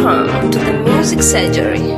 Welcome to the Music Surgery.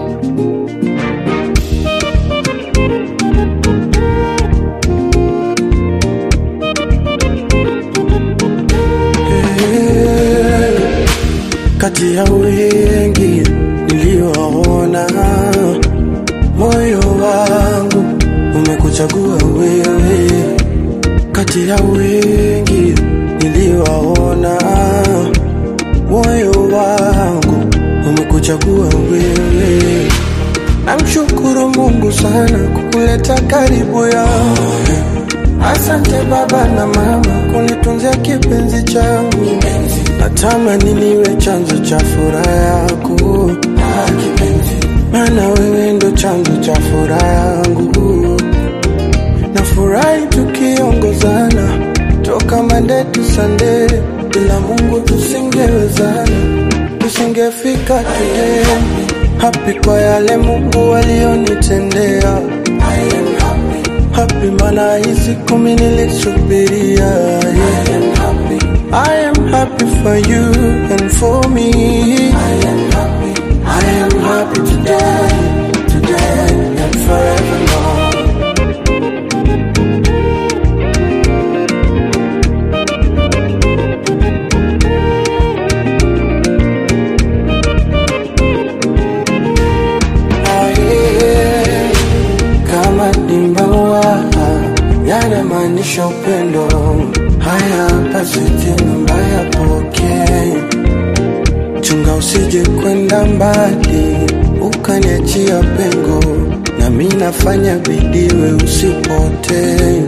kati ya wengi niliowaona, moyo wangu umekuchagua wewe. Kati ya wengi niliowaona, moyo wangu umekuchagua wewe. Namshukuru Mungu sana kukuleta karibu yangu. Asante baba na mama kunitunzia kipenzi changu. Natamani niwe chanzo cha furaha yako, maana wewe ndo chanzo cha furaha yangu. Nafurahi tukiongozana toka Monday to Sunday, bila Mungu tusingewezana, tusingefika today. Happy kwa yale Mungu alionitendea. Happy maana hii siku mimi nilisubiria. Yeah. I am happy for you and for me. I am happy. I am happy today, today and forevermore. Ah, yeah. Kama dimbawa yanamaanisha upendo. Haya basi tena mbaya pokee, chunga usije kwenda mbali ukaniachia pengo, na mi nafanya bidii we usipotee.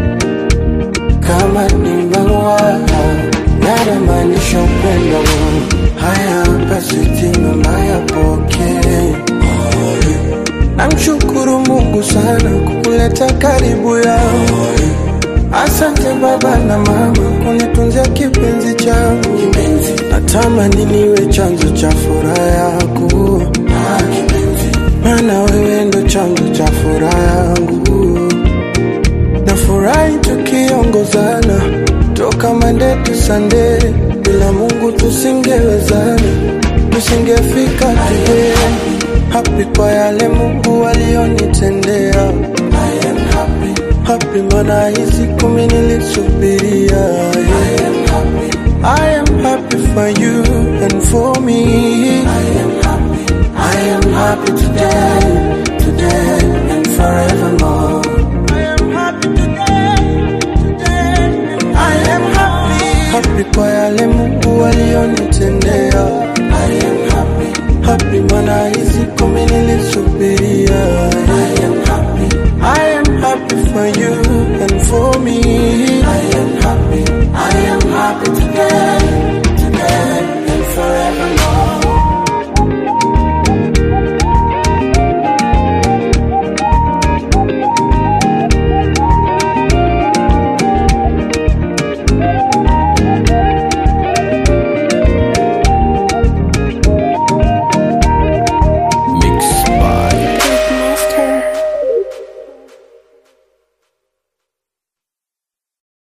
Kama dimbawa yanamaanisha upendo. Haya basi tena mbaya pokee Namshukuru Mungu sana kukuleta karibu yangu. Asante baba na mama kunitunzia kipenzi changu. Natamani niwe chanzo cha furaha yako, maana wewe ndo chanzo cha furaha yangu. Nafurahi tukiongozana toka Monday to Sunday, bila Mungu tusingewezana, tusingefika today. Happy kwa yale Mungu alionitendea. I am happy. Happy maana hii siku mimi nilisubiria. Yeah. I am happy. I am happy for you and for me. I am happy. I am happy today, today and forevermore.